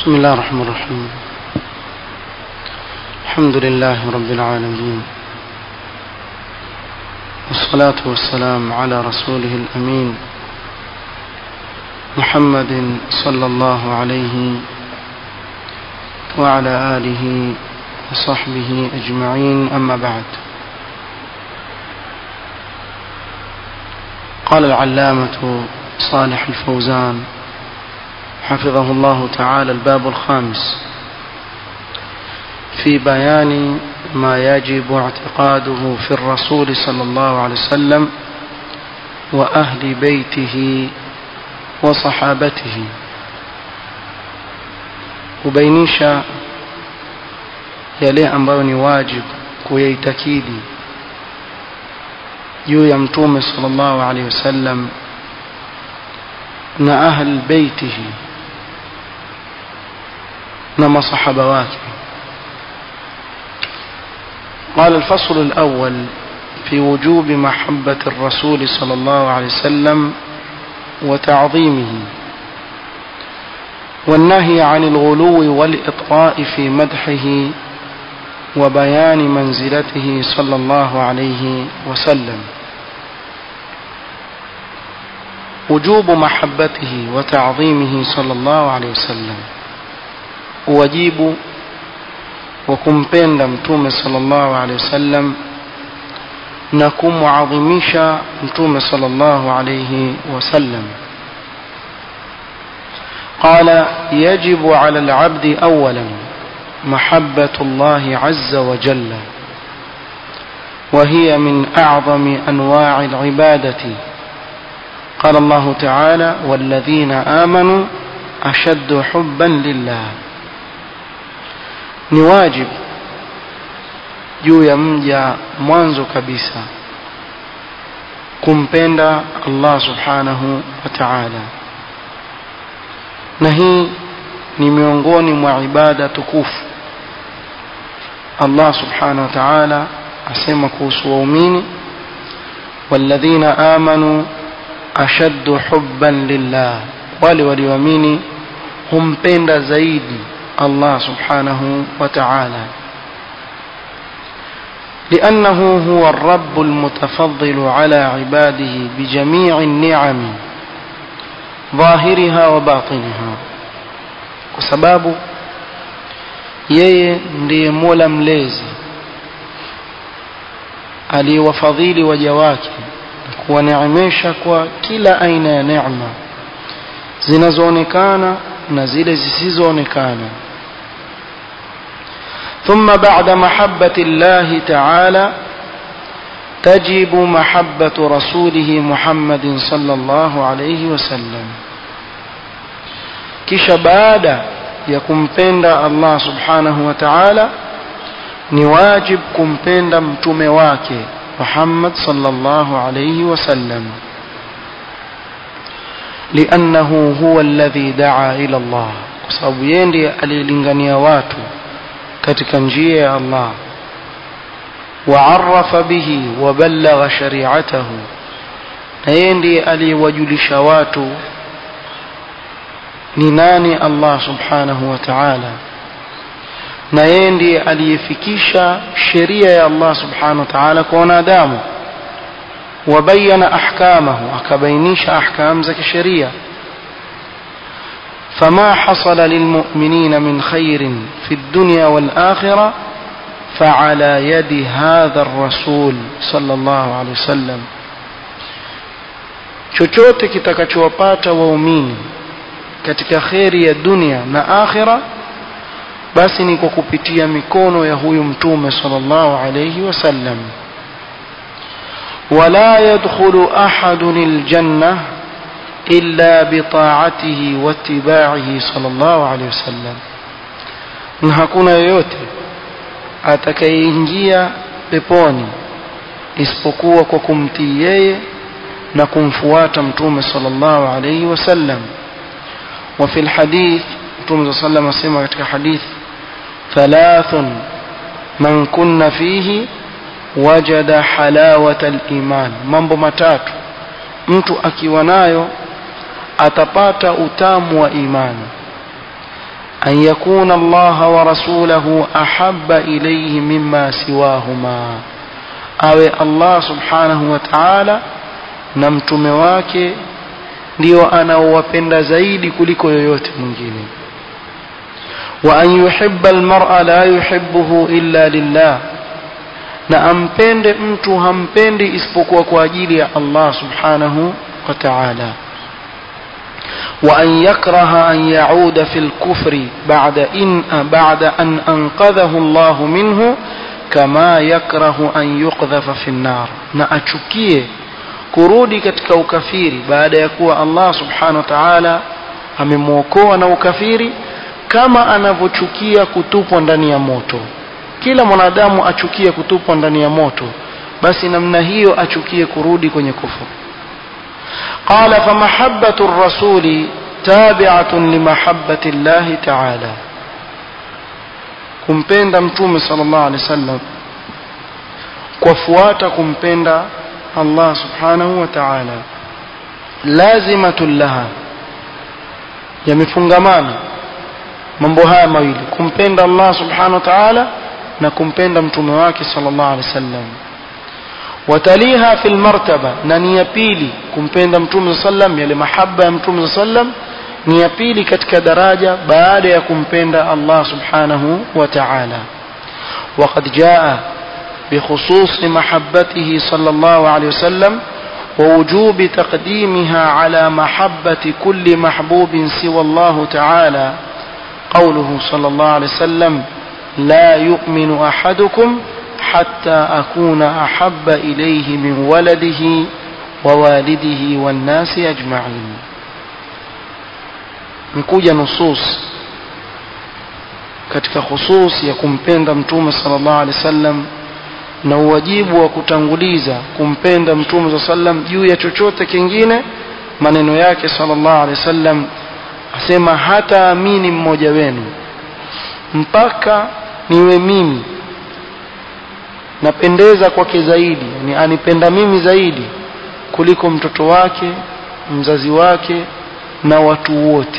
بسم الله الرحمن الرحيم الحمد لله رب العالمين والصلاة والسلام على رسوله الأمين محمد صلى الله عليه وعلى آله وصحبه أجمعين أما بعد قال العلامة صالح الفوزان حفظه الله تعالى الباب الخامس في بيان ما يجب اعتقاده في الرسول صلى الله عليه وسلم وأهل بيته وصحابته kubainisha yale ambayo ni wajibu kuyaitakidi juu ya mtume sallallahu alaihi wasallam na ahl beitihi na masahaba wake قال الفصل الأول في وجوب محبة الرسول صلى الله عليه وسلم وتعظيمه والنهي عن الغلو والإطراء في مدحه وبيان منزلته صلى الله عليه وسلم وجوب محبته وتعظيمه صلى الله عليه وسلم واجب وكمpenda mtume sallallahu alaihi wasallam na kumuadhimisha mtume sallallahu alaihi wasallam قال يجب على العبد اولا محبه الله عز وجل وهي من اعظم انواع العباده قال الله تعالى والذين امنوا اشد حبا لله ni wajib juu ya mja mwanzo kabisa kumpenda Allah subhanahu wa ta'ala na hii ni miongoni mwa ibada tukufu Allah subhanahu wa ta'ala asema kuhusu waumini walladhina amanu ashaddu hubban lillah wale walioamini humpenda zaidi الله سبحانه وتعالى لأنه هو الرب المتفضل على عباده بجميع النعم ظاهرها وباطنها وسباب yeye ndiye mola mlezi aliyewafadhili waja wake na kuwaneemesha kwa kila aina ya neema zinazoonekana na zile zisizoonekana ثم بعد محبة الله تعالى تجب محبة رسوله محمد صلى الله عليه وسلم kisha baada ya kumpenda Allah subhanahu wa ta'ala ni wajib kumpenda mtume wake Muhammad sallallahu alayhi wasallam لأنه هو الذي دعا إلى الله sababu yeye ndiye alilingania watu katika njia ya Allah وعرف به وبلغ شريعته na yeye ndiye aliyewajulisha watu ni nani Allah subhanahu wa ta'ala na yeye ndiye aliyefikisha sheria ya Allah subhanahu wa ta'ala kwa wanadamu وبين أحكامه أكبينيش أحكام زك الشريعة فما حصل للمؤمنين من خير في الدنيا والآخرة فعلى يد هذا الرسول صلى الله عليه وسلم chochote kitakachowapata waumini katika kheri ya dunia na akhira basi ni kwa kupitia mikono ya huyu mtume sallallahu alayhi wasallam ولا يدخل أحد الجنة إلا بطاعته واتباعه صلى الله عليه وسلم na hakuna yoyote atakayeingia peponi isipokuwa kwa kumtii yeye na kumfuata mtume sallallahu alayhi wasallam wa fil hadith mtume sallallahu alayhi wasallam katika hadith thalathun man kunna fihi wajada halawata al-iman mambo matatu mtu akiwa nayo atapata utamu wa imani أن يكون الله ورسوله أحب إليه مما سواهما أو الله سبحانه وتعالى نمتم wake ndio anaowapenda zaidi kuliko yoyote mwingine wa an yuhibba almar'a la yuhibbuhu illa lillah na ampende mtu hampendi isipokuwa kwa ajili ya Allah subhanahu wa ta'ala وأن يكره أن يعود في الكفر بعد إن بعد أن أنقذه الله منه كما يكره أن يقذف في النار na achukie kurudi katika ukafiri baada ya kuwa Allah subhanahu wa ta'ala amemwokoa na ukafiri kama anavyochukia kutupwa ndani ya moto kila mwanadamu achukie kutupwa ndani ya moto basi namna hiyo achukie kurudi kwenye kufuru قال فمحبة الرسول تابعة لمحبة الله تعالى kumpenda mtume sallallahu alaihi wasallam kufuata kumpenda Allah subhanahu wa ta'ala lazimatun laha yamefungamana mambo haya mawili kumpenda Allah subhanahu wa ta'ala na kumpenda mtume wake sallallahu alaihi wasallam wataliha fil martaba na ni ya pili kumpenda mtume sallam yale mahaba ya mtume sallam ni ya pili katika daraja baada ya kumpenda Allah subhanahu wa ta'ala وقد جاء بخصوص محبته صلى الله عليه وسلم ووجوب تقديمها على محبة كل محبوب سوى الله تعالى قوله صلى الله عليه وسلم لا يؤمن أحدكم حتى أكون أحب إليه من ولده ووالده والناس أجمعين نكوجا نصوص katika khusus ya kumpenda mtume sallallahu alaihi wasallam na uwajibu wa kutanguliza kumpenda mtume sallallahu alaihi wasallam juu ya chochote kingine maneno yake sallallahu alaihi wasallam asema hata amini mmoja wenu mpaka niwe mimi napendeza kwake zaidi yani anipenda mimi zaidi kuliko mtoto wake mzazi wake na watu wote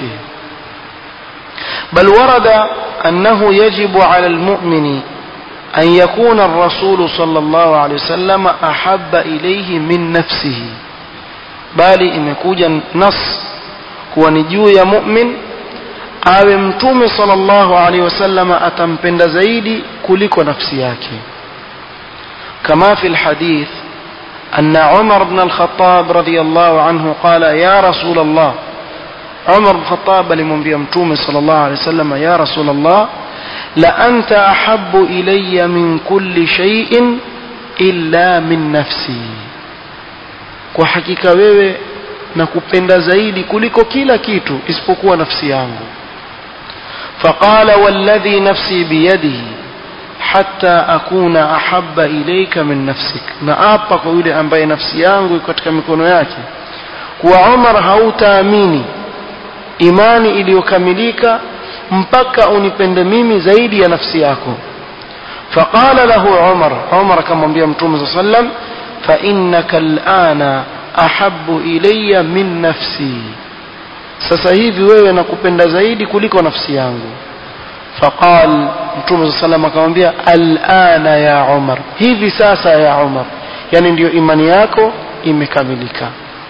بل ورد أنه يجب على المؤمن أن يكون الرسول صلى الله عليه وسلم أحب إليه من نفسه bali imekuja nas kuwa ni juu ya mu'min awe mtume sallallahu alaihi wasallam atampenda zaidi kuliko nafsi yake كما في الحديث أن عمر بن الخطاب رضي الله عنه قال يا رسول الله عمر بن الخطاب لمنبي متوم صلى الله عليه وسلم يا رسول الله لأنت أحب إلي من كل شيء إلا من نفسي kwa hakika wewe nakupenda zaidi kuliko kila kitu isipokuwa nafsi yangu faqala walladhi nafsi biyadihi hatta akuna ahabba ilayka min nafsik na apa kwa yule ambaye nafsi yangu iko katika mikono yake kuwa Umar hautaamini imani iliyokamilika mpaka unipende mimi zaidi ya nafsi yako faqala lahu Umar Umar akamwambia mtume صلى الله عليه وسلم فإنك الآن أحب إلي من نفسي sasa hivi wewe nakupenda zaidi kuliko nafsi yangu faqal mtume saa salam akamwambia alana ya umar hivi sasa ya umar yani ndiyo imani yako imekamilika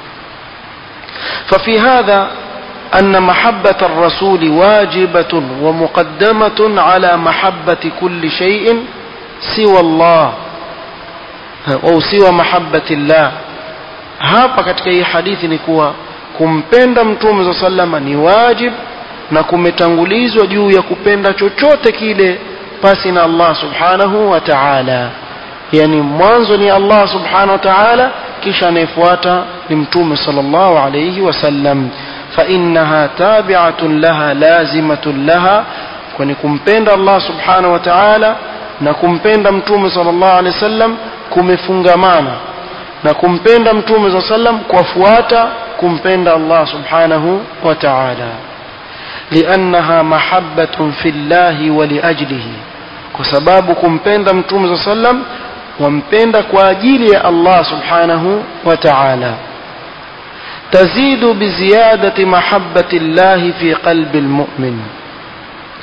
ففي هذا أن محبة الرسول واجبة ومقدمة على محبة كل شيء سوى الله au siwa mahabbati llah hapa katika hii hadithi ni kuwa kumpenda mtume za salama ni wajib na kumetangulizwa juu ya kupenda chochote kile pasi na Allah subhanahu wa ta'ala yani mwanzo ni Allah subhanahu wa ta'ala kisha anayefuata ni mtume sallallahu alayhi wasallam fa innaha tabi'atun laha lazimatun laha kwani kumpenda Allah subhanahu wa ta'ala na kumpenda mtume sallallahu alayhi wasallam kumefungamana na kumpenda mtume saa sallam kwafuata kumpenda Allah subhanahu wa ta'ala liannaha mahabbatun fi llahi wa liajlihi kwa sababu kumpenda mtume saa sallam wampenda kwa ajili ya Allah subhanahu wa ta'ala تزيد بزيادة محبة الله في قلب المؤمن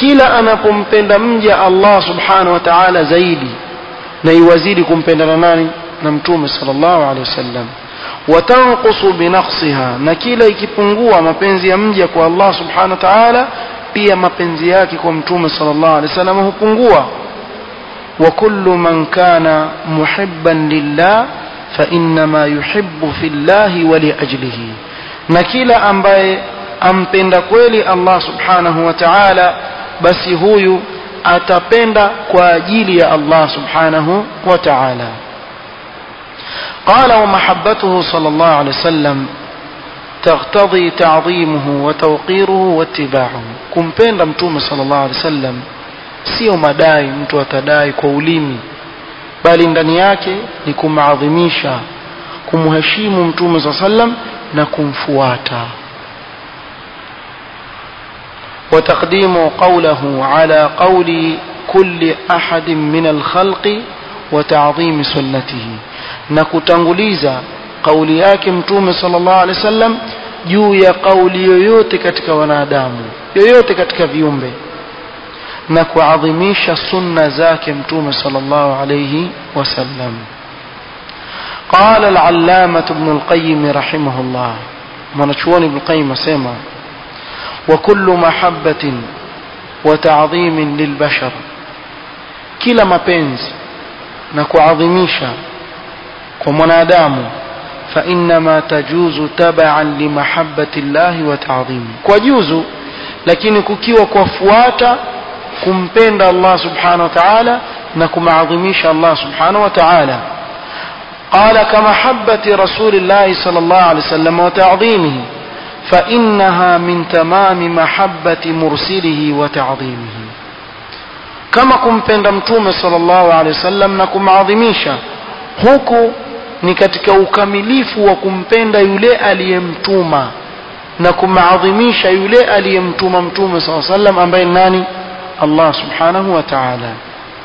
kila anapompenda mja Allah subhanahu wa ta'ala zaidi na iwazidi kumpenda na nani na mtume sallallahu alaihi wasallam watanqusu binaqsiha na kila ikipungua mapenzi ya mja kwa Allah subhanahu wa ta'ala pia mapenzi yake kwa mtume sallallahu alaihi wasallam hupungua wa kullu man kana muhibban lillah fa innama yuhibbu fillahi wa liajlihi na kila ambaye ampenda kweli Allah subhanahu wa ta'ala basi huyu atapenda kwa ajili ya Allah subhanahu wa ta'ala قال ومحبته صلى الله عليه وسلم تقتضي تعظيمه وتوقيره واتباعه kumpenda mtume sallallahu alaihi wasallam sio madai mtu atadai kwa ulimi bali ndani yake ni kumaadhimisha kumheshimu mtume sallallahu alaihi wasallam na kumfuata وتقديم قوله على قول كل أحد من الخلق وتعظيم سنته na kutanguliza kauli yake mtume sallallahu alaihi wasallam juu ya kauli yoyote katika wanadamu yoyote katika viumbe na kuadhimisha sunna zake mtume sallallahu alaihi wasallam قال العلامة ابن القيم رحمه الله mwanachuoni ibn Qayyim asema وكل محبة وتعظيم للبشر كلا mapenzi na kuadhimisha kwa mwanadamu فإنما تجوز تبعا لمحبة الله وتعظيمه kwa juzu lakini kukiwa kufuata kumpenda Allah subhanahu wa ta'ala na kumaadhimisha Allah subhanahu wa ta'ala قال كمحبة رسول الله صلى الله عليه وسلم وتعظيمه فإنها من تمام محبة مرسله وتعظيمه كما كمپenda mtume صلى الله عليه وسلم na kumaadhimisha huku ni katika ukamilifu wa kumpenda yule aliyemtuma na kumaadhimisha yule aliyemtuma mtume saa sallam ambaye nani Allah subhanahu wa ta'ala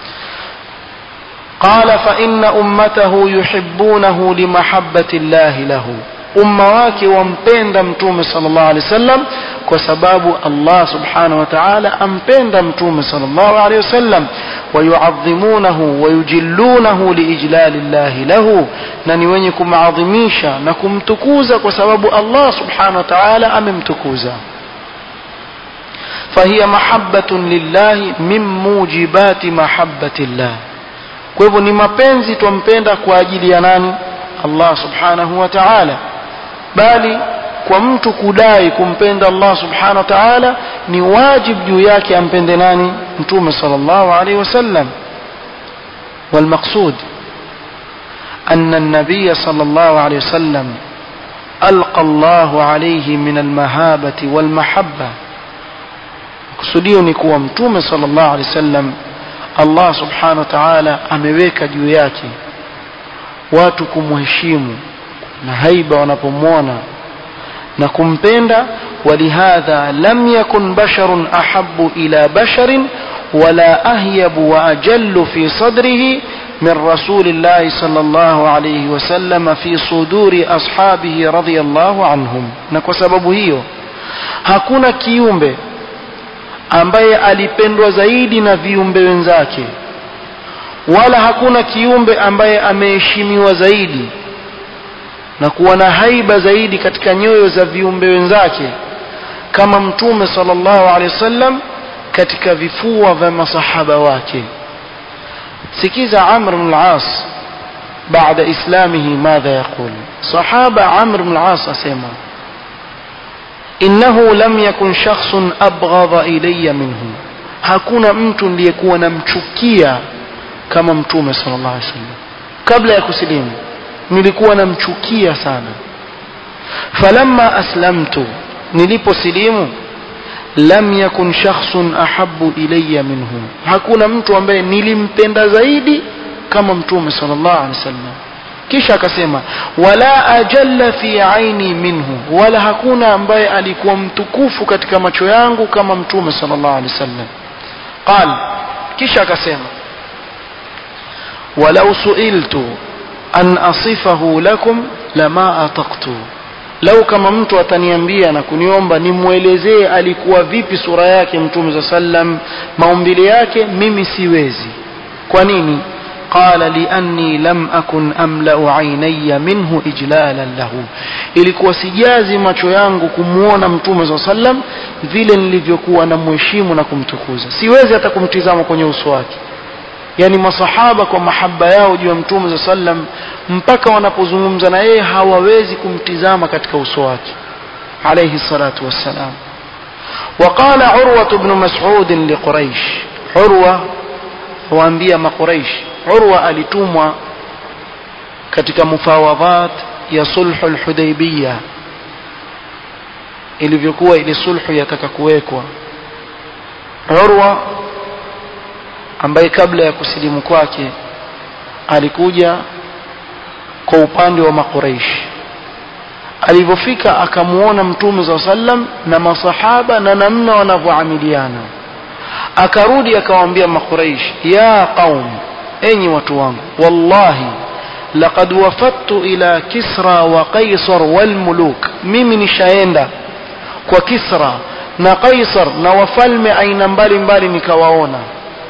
قال فإن أمته يحبونه لمحبة الله له umma wake wampenda mtume sallallahu alaihi wasallam kwa sababu Allah subhanahu wa ta'ala ampenda mtume sallallahu alaihi wasallam wayuadhimunahu wayujillunahu liijlali llahi lahu na ni wenye kumaadhimisha na kumtukuza kwa sababu Allah subhanahu wa ta'ala amemtukuza فهي محبة لله من موجبات محبة الله kwa hivyo ni mapenzi twampenda kwa ajili ya nani Allah subhanahu wa ta'ala bali kwa mtu kudai kumpenda Allah subhanahu wa ta'ala ni wajib juu yake ampende nani mtume sallallahu alaihi wasallam والمقصود أن النبي صلى الله عليه وسلم ألقى الله عليه من المهابة والمحبة kusudio ni kuwa mtume sallallahu alaihi wasallam Allah subhanahu wa ta'ala ameweka juu yake watu kumheshimu na haiba wanapomwona na kumpenda ولهذا لم يكن بشر أحب إلى بشر ولا أهيب وأجل في صدره من رسول الله صلى الله عليه وسلم في صدور أصحابه رضي الله عنهم نكو سبب هيو hakuna kiumbe ambaye alipendwa zaidi na viumbe wenzake wala hakuna kiumbe ambaye ameheshimiwa zaidi na kuwa na haiba zaidi katika nyoyo za viumbe wenzake kama mtume sallallahu alaihi wasallam katika vifua vya masahaba wake sikiza amr ibn al-as baada islamihi madha yaqul sahaba amr ibn al-as asema innahu lam yakun shakhsun abghadha ilayya minhu hakuna mtu niliyekuwa namchukia kama mtume sallallahu alaihi wasallam kabla ya kusilimu nilikuwa namchukia sana falamma aslamtu niliposilimu lam yakun shakhsun ahabbu ilayya minhu hakuna mtu ambaye nilimpenda zaidi kama mtume sallallahu alaihi wasallam kisha akasema wala ajalla fi aini minhu wala hakuna ambaye alikuwa mtukufu katika macho yangu kama mtume sallallahu alaihi wasallam qal kisha akasema walau suiltu an asifahu lakum lama ataqtu lau kama mtu ataniambia na kuniomba nimwelezee alikuwa vipi sura yake mtume za sallam maumbile yake mimi siwezi kwa nini qala lianni lam akun amlau ainaya minhu ijlalan lahu ilikuwa sijazi macho yangu kumwona mtume za sallam vile nilivyokuwa na mheshimu na kumtukuza siwezi hata kumtizama kwenye uso wake yani masahaba kwa mahaba yao juu ya mtume za sallam mpaka wanapozungumza na yeye hawawezi kumtizama katika uso wake alayhi salatu wassalam وقال عروة بن مسعود لقريش عروة waambia makuraish urwa alitumwa katika mufawadhat ya sulhu lhudaibiya ilivyokuwa ile sulhu yataka kuwekwa urwa ambaye kabla ya kusilimu kwake alikuja kwa upande wa makuraish alivyofika akamuona mtume saa sallam na masahaba na namna wanavyoamiliana akarudi akawaambia makuraish ya qaum enyi watu wangu wallahi laqad wafadtu ila kisra wa qaisar walmuluk mimi nishaenda kwa kisra na qaisar na wafalme aina mbalimbali nikawaona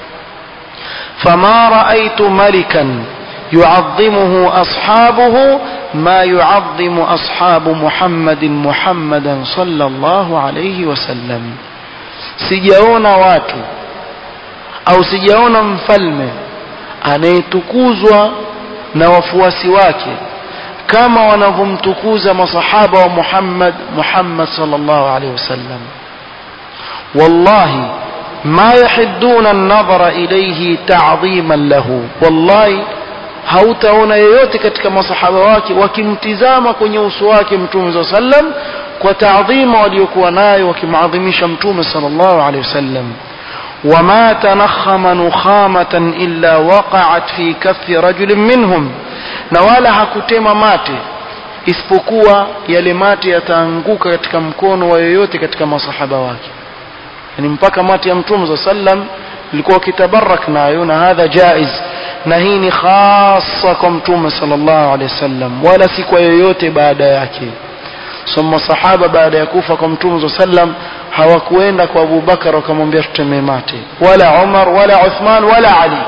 fama raaitu malikan يعظمه أصحابه ما يعظم أصحاب محمد محمدا صلى الله عليه وسلم sijaona watu au sijaona mfalme anayetukuzwa na wafuasi wake kama wanavyomtukuza masahaba wa Muhammad Muhammad sallallahu alaihi wasallam wallahi ma yahidduna an-nadhara ilayhi ta'dhiman lahu wallahi hautaona yeyote katika masahaba wake wakimtizama kwenye uso wake mtume sallallahu alaihi wasallam kwa taadhima waliokuwa nayo wakimadhimisha mtume sallallahu alaihi wasallam وما تنخم نخامة إلا وقعت في كف رجل منهم na wala hakutema mate isipokuwa yale mate yataanguka katika mkono wa yoyote katika masahaba wake yani mpaka mate ya mtume saa sallam ilikuwa kitabarak nayo na hadha jaiz na hii ni khasa kwa mtume sallallahu alaihi wasallam wala si kwa yoyote baada yake so masahaba baada ya kufa kwa mtume saa sallam hawakuenda kwa Abu Bakar wakamwambia tutemee mate wala Umar wala Uthman wala Ali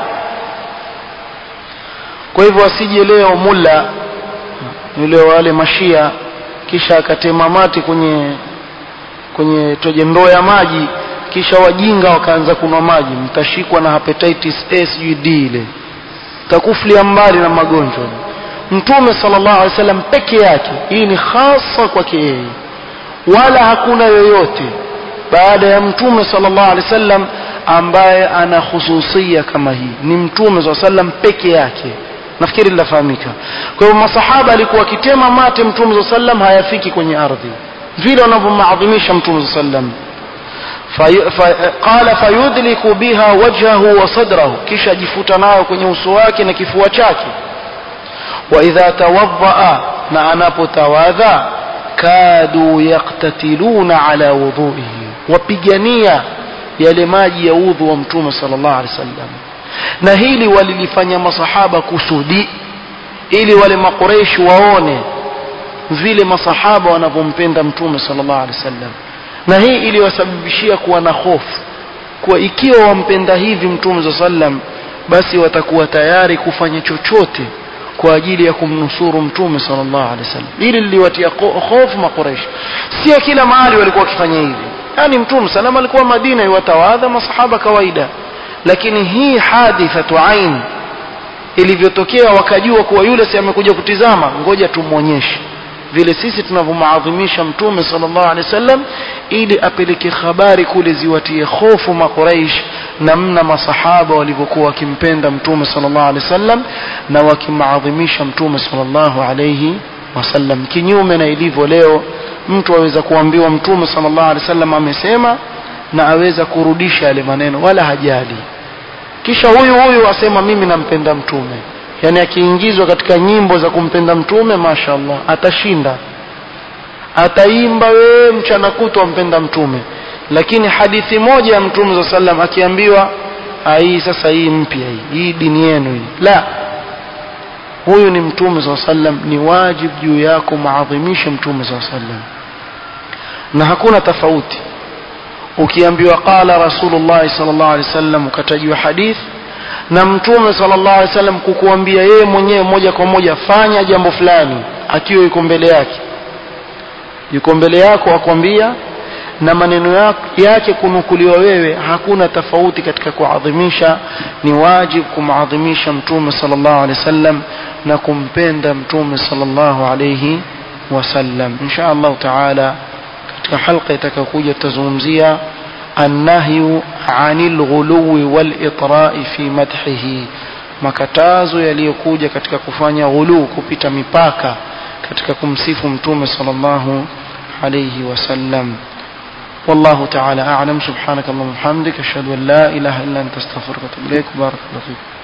kwa hivyo asije leo mulla yule wale mashia kisha akatema mate kwenye kwenye toje ndoo ya maji kisha wajinga wakaanza kunwa maji mtashikwa na hepatitis A sijui D ile takuflia mbali na magonjwa mtume sallallahu alaihi wasallam peke yake hii ni hasa kwake yeye wala hakuna yoyote baada ya mtume sallallahu alaihi wasallam ambaye ana hususia kama hii ni mtume sallallahu alaihi wasallam peke yake nafikiri linafahamika kwa hivyo masahaba alikuwa akitema mate mtume sallallahu alaihi wasallam hayafiki kwenye ardhi vile wanavyomaadhimisha mtume sallallahu alaihi wasallam qala fayudliku biha wajhahu wa sadrahu kisha ajifuta nayo kwenye uso wake na kifua chake wa idha tawaddaa na anapotawadha kadu yaktatiluna ala wudhuihi wapigania yale maji ya udhu wa mtume sallallahu alaihi wasallam na hili walilifanya masahaba kusudi ili wale makureishi waone vile masahaba wanavyompenda mtume sallallahu alaihi wasallam na hii iliwasababishia kuwa na hofu kuwa ikiwa wampenda hivi mtume sallallahu alaihi wasallam basi watakuwa tayari kufanya chochote kwa ajili ya kumnusuru mtume sallallahu alaihi wasallam hili liliwatia hofu makureishi sio kila mahali walikuwa wakifanya hivi yani mtume salama alikuwa madina iwatawadha masahaba kawaida lakini hii hadithatu ain ilivyotokea wakajua kuwa yule si amekuja kutizama ngoja tumwonyeshe vile sisi tunavyomaadhimisha mtume sallallahu alaihi wasallam ili apeleke habari kule ziwatie hofu makuraish namna masahaba walivyokuwa wakimpenda mtume sallallahu alaihi wasallam na wakimaadhimisha mtume sallallahu alaihi wasallam kinyume na ilivyo leo mtu aweza kuambiwa mtume sallallahu alaihi wasallam amesema na aweza kurudisha yale maneno wala hajali kisha huyu huyu asema mimi nampenda mtume yani akiingizwa katika nyimbo za kumpenda mtume mashaallah atashinda ataimba wewe mchana kutwa mpenda mtume lakini hadithi moja ya mtume za sallam akiambiwa hii sasa hii mpya hii hii dini yenu hii la huyu ni mtume saa sallam ni wajib juu yako maadhimishe mtume saa sallam na hakuna tofauti ukiambiwa qala rasulullah sallallahu alaihi wasallam ukatajiwa hadith na mtume sallallahu alaihi wasallam kukuambia yeye mwenyewe moja kwa moja fanya jambo fulani akiwa yuko mbele yake yuko mbele yako akwambia na maneno yake kunukuliwa wewe hakuna tofauti katika kuadhimisha ni wajib kumadhimisha mtume sallallahu alaihi wasallam na kumpenda mtume sallallahu alaihi wasallam insha Allah taala katika halqa itakayokuja tutazungumzia annahyu anil ghuluwi wal itra'i fi madhihi makatazo yaliyokuja katika kufanya ghulu kupita mipaka katika kumsifu mtume sallallahu alayhi wasallam والله تعالى أعلم سبحانك اللهم وبحمدك أشهد أن لا إله إلا أنت استغفرك وأتوب إليك بارك الله فيك